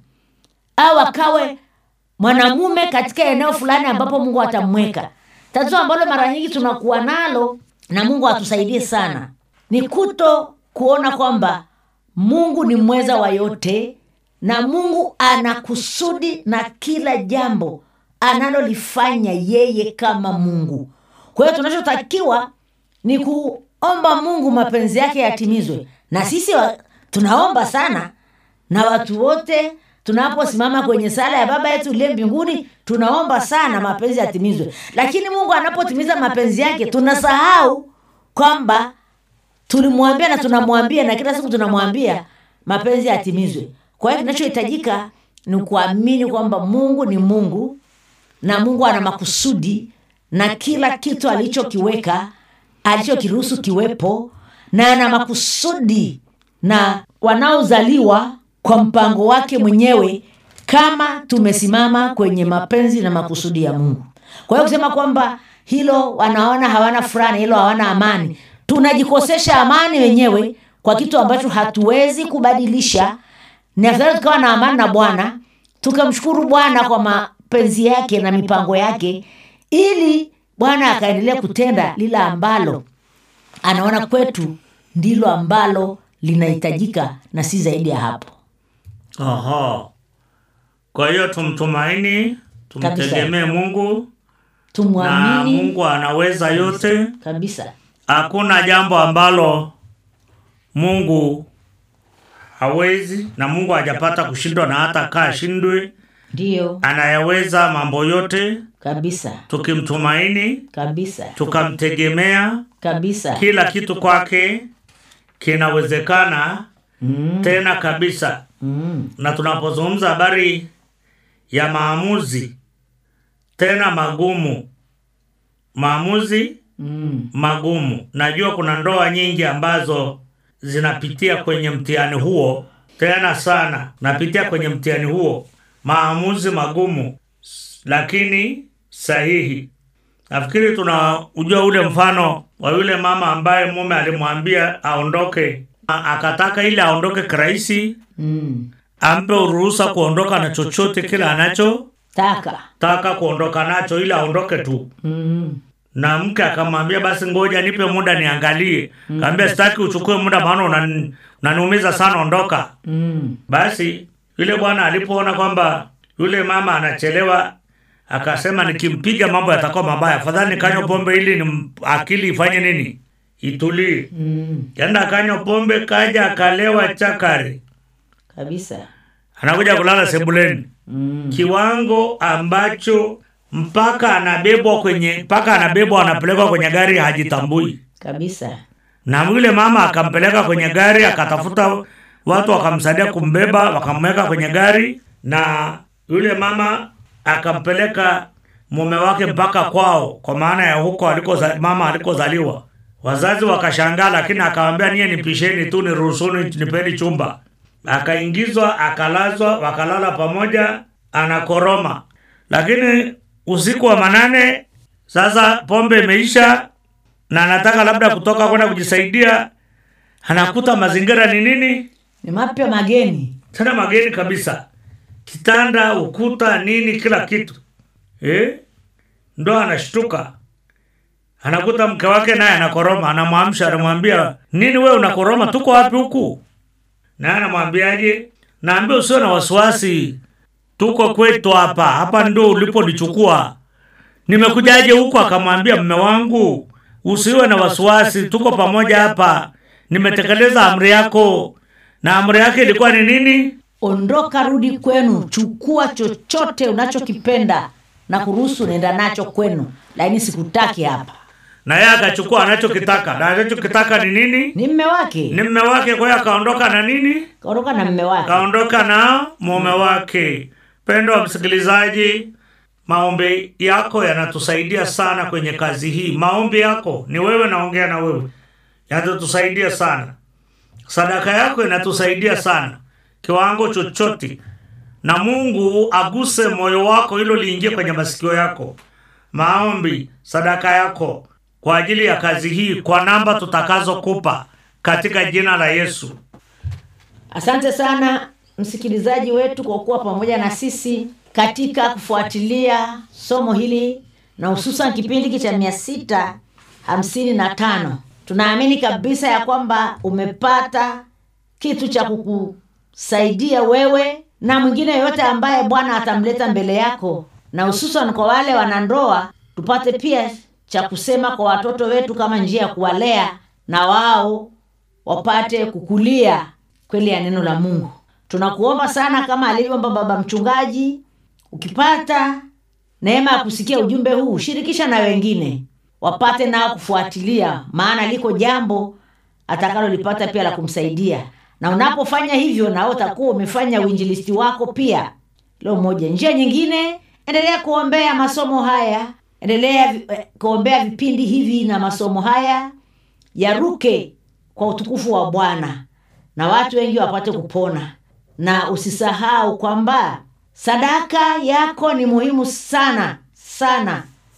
au akawe mwanamume katika eneo fulani ambapo mungu atamweka tatizo ambalo mara nyingi tunakuwa nalo na mungu atusaidie sana ni kuto kuona kwamba mungu ni mweza wa yote na mungu ana kusudi na kila jambo analolifanya yeye kama mungu kwa hiyo tunachotakiwa ni kuomba mungu mapenzi yake yatimizwe na sisi wa, tunaomba sana na watu wote tunaposimama kwenye sala ya baba yetu uliye mbinguni tunaomba sana mapenzi yatimizwe lakini mungu anapotimiza mapenzi yake tunasahau kwamba tulimwambia na tunamwambia na kila siku tunamwambia mapenzi yatimizwe kwa hiyo kinachohitajika ni kuamini kwamba mungu ni mungu na mungu ana makusudi na kila kitu alichokiweka alichokiruhusu kiwepo na ana makusudi na wanaozaliwa kwa mpango wake mwenyewe kama tumesimama kwenye mapenzi na makusudi ya mungu kwa hiyo kusema kwamba hilo wanaona hawana furaha hilo hawana amani tunajikosesha amani wenyewe kwa kitu ambacho hatuwezi kubadilisha ni afadhali tukawa na amani na bwana tukamshukuru bwana kwa mapenzi yake na mipango yake ili bwana akaendelea kutenda lile ambalo anaona kwetu ndilo ambalo linahitajika na si zaidi ya hapo Aha. Kwa hiyo tumtumaini, tumtegemee Mungu na tumwamini Mungu anaweza yote. kabisa Hakuna jambo ambalo Mungu hawezi na mungu hajapata kushindwa na hata kaa ashindwe ndio anayaweza mambo yote kabisa tukimtumaini kabisa tukamtegemea kabisa kila kitu kwake kinawezekana mm. tena kabisa Mm. na tunapozungumza habari ya maamuzi tena magumu maamuzi Mm. magumu najua kuna ndoa nyingi ambazo zinapitia kwenye mtihani huo tena sana napitia kwenye mtihani huo maamuzi magumu s- lakini sahihi nafikiri tunaujua ule mfano wa yule mama ambaye mume alimwambia aondoke A- akataka ili aondoke kirahisi Mm. ampe uruhusa kuondoka na chochote kile anachotaka taka kuondoka nacho ili aondoke tu mm. na mke akamwambia basi ngoja nipe muda niangalie kaambia sitaki uchukue muda maana unan- unaniumiza sana ondoka Mm. basi yule bwana alipoona kwamba yule mama anachelewa akasema nikimpiga mambo yatakuwa mabaya afadhali nikanywa pombe ili ni akili ifanye nini itulie Mm. kenda akanywa pombe kaja akalewa chakari kabisa anakuja kulala sebuleni mm. kiwango ambacho mpaka anabebwa kwenye mpaka anabebwa anapelekwa kwenye gari hajitambui kabisa na yule mama akampeleka kwenye gari akatafuta watu wakamsaidia kumbeba wakamweka kwenye gari na yule mama akampeleka mume wake mpaka kwao kwa maana ya huko alikoza, mama alikozaliwa wazazi wakashangaa lakini akawambia niye nipisheni tu niruhusuni nipeni chumba akaingizwa akalazwa wakalala pamoja anakoroma lakini usiku wa manane sasa pombe imeisha na anataka labda kutoka kwenda kujisaidia anakuta mazingira ni nini ni mapya mageni tena mageni kabisa kitanda ukuta nini kila kitu eh? ndo anashtuka anakuta mke wake naye anakoroma anamwamsha anamwambia nini we unakoroma tuko wapi huku naye anamwambiaje naambia usio na wasiwasi tuko kwetu hapa hapa ndo uliponichukua nimekujaje huku akamwambia mme wangu usiwe na wasiwasi tuko pamoja hapa nimetekeleza amri yako na amri yake ilikuwa ni nini ondoka rudi kwenu chukua chochote unachokipenda na kuruhusu naenda nacho kwenu lakini sikutaki hapa na yeye akachukua anachokitaka na anachokitaka ni nini ni mme wake ni mme wake kwa hiyo akaondoka na nini kaondoka na mme wake kaondoka na mume wake pendo wa msikilizaji maombi yako yanatusaidia sana kwenye kazi hii maombi yako ni wewe naongea na wewe yatatusaidia sana sadaka yako inatusaidia sana kiwango chochote na mungu aguse moyo wako hilo liingie kwenye masikio yako maombi sadaka yako kwa ajili ya kazi hii kwa namba tutakazokupa katika jina la yesu asante sana msikilizaji wetu kwa kuwa pamoja na sisi katika kufuatilia somo hili na hususan kipindi hiki cha mia sita hamsini na tano tunaamini kabisa ya kwamba umepata kitu cha kukusaidia wewe na mwingine yoyote ambaye bwana atamleta mbele yako na hususan kwa wale wanandoa tupate pia cha kusema kwa watoto wetu kama njia ya kuwalea na wao wapate kukulia kweli ya neno la mungu tunakuomba sana kama alivyoomba baba mchungaji ukipata neema ya kusikia ujumbe huu shirikisha na wengine wapate nao kufuatilia maana liko jambo atakalolipata pia la kumsaidia na unapofanya hivyo nao utakuwa umefanya uinjilisti wako pia leo moja njia nyingine endelea kuombea masomo haya endelea vi- eh, kuombea vipindi hivi na masomo haya yaruke kwa utukufu wa bwana na watu wengi wapate kupona na usisahau kwamba sadaka yako ni muhimu sana sana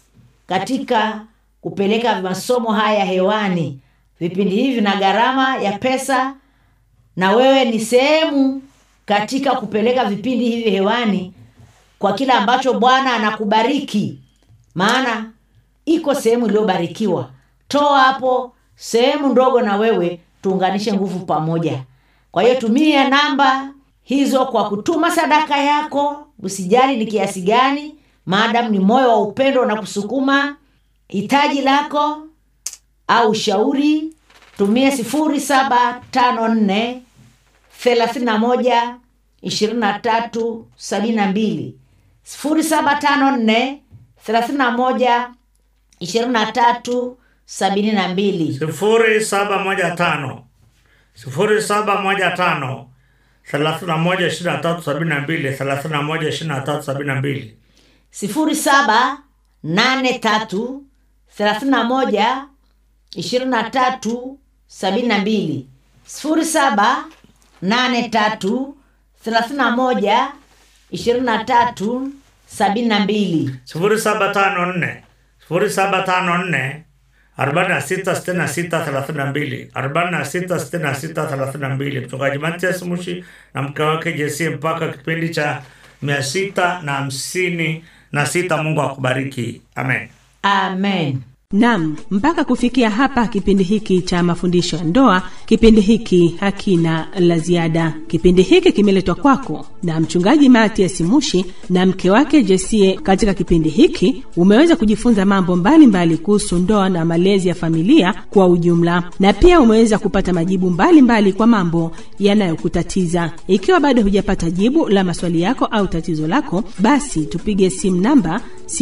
katika kupeleka masomo haya hewani vipindi hivi vina gharama ya pesa na wewe ni sehemu katika kupeleka vipindi hivi hewani kwa kile ambacho bwana anakubariki maana iko sehemu iliyobarikiwa toa hapo sehemu ndogo na wewe tuunganishe nguvu pamoja kwa hiyo tumia namba hizo kwa kutuma sadaka yako usijali ni kiasi gani maadamu ni moyo wa upendo na kusukuma hitaji lako au ushauri tumie sifuri saba tano nne thelathini na moja ishirini na tatu sabini na mbili sifuri saba tano nne thelathini na moja ishirini na tatu sabini na mbili sifuri saba moja tano sifuri saba moja tano thelathini na moja ishirini na tatu sabini na mbili thelathini na moja ishirini na tatu sabini na mbili sifuri saba nane tatu thelathini na moja ishirini na tatu sabini na mbili sifuri saba nane tatu thelathini na moja ishirini na tatu sabini na mbili sifuri saba tano nne sifuri saba tano nne arobaini na sita sitini na sita thelathini na mbili arobaini na sita sitini na sita thelathini na mbili mchungaji Matias Mushi na mke wake Jesie mpaka kipindi cha mia sita na hamsini na sita. Mungu akubariki, amen. amen Nam, mpaka kufikia hapa kipindi hiki cha mafundisho ya ndoa, kipindi hiki hakina la ziada. Kipindi hiki kimeletwa kwako na mchungaji Matias Mushi na mke wake Jesie. Katika kipindi hiki umeweza kujifunza mambo mbalimbali kuhusu ndoa na malezi ya familia kwa ujumla, na pia umeweza kupata majibu mbalimbali mbali kwa mambo yanayokutatiza. Ikiwa bado hujapata jibu la maswali yako au tatizo lako, basi tupige simu namba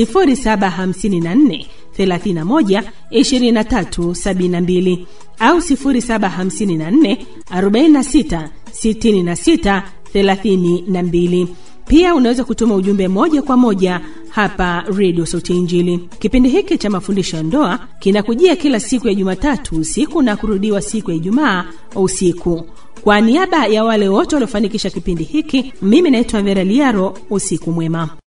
0754 31 23 72 au 0754 46 66 32. Pia unaweza kutuma ujumbe moja kwa moja hapa redio Sauti ya Injili. Kipindi hiki cha mafundisho ya ndoa kinakujia kila siku ya Jumatatu usiku na kurudiwa siku ya Ijumaa usiku. Kwa niaba ya wale wote waliofanikisha kipindi hiki, mimi naitwa Vera Liaro. Usiku mwema.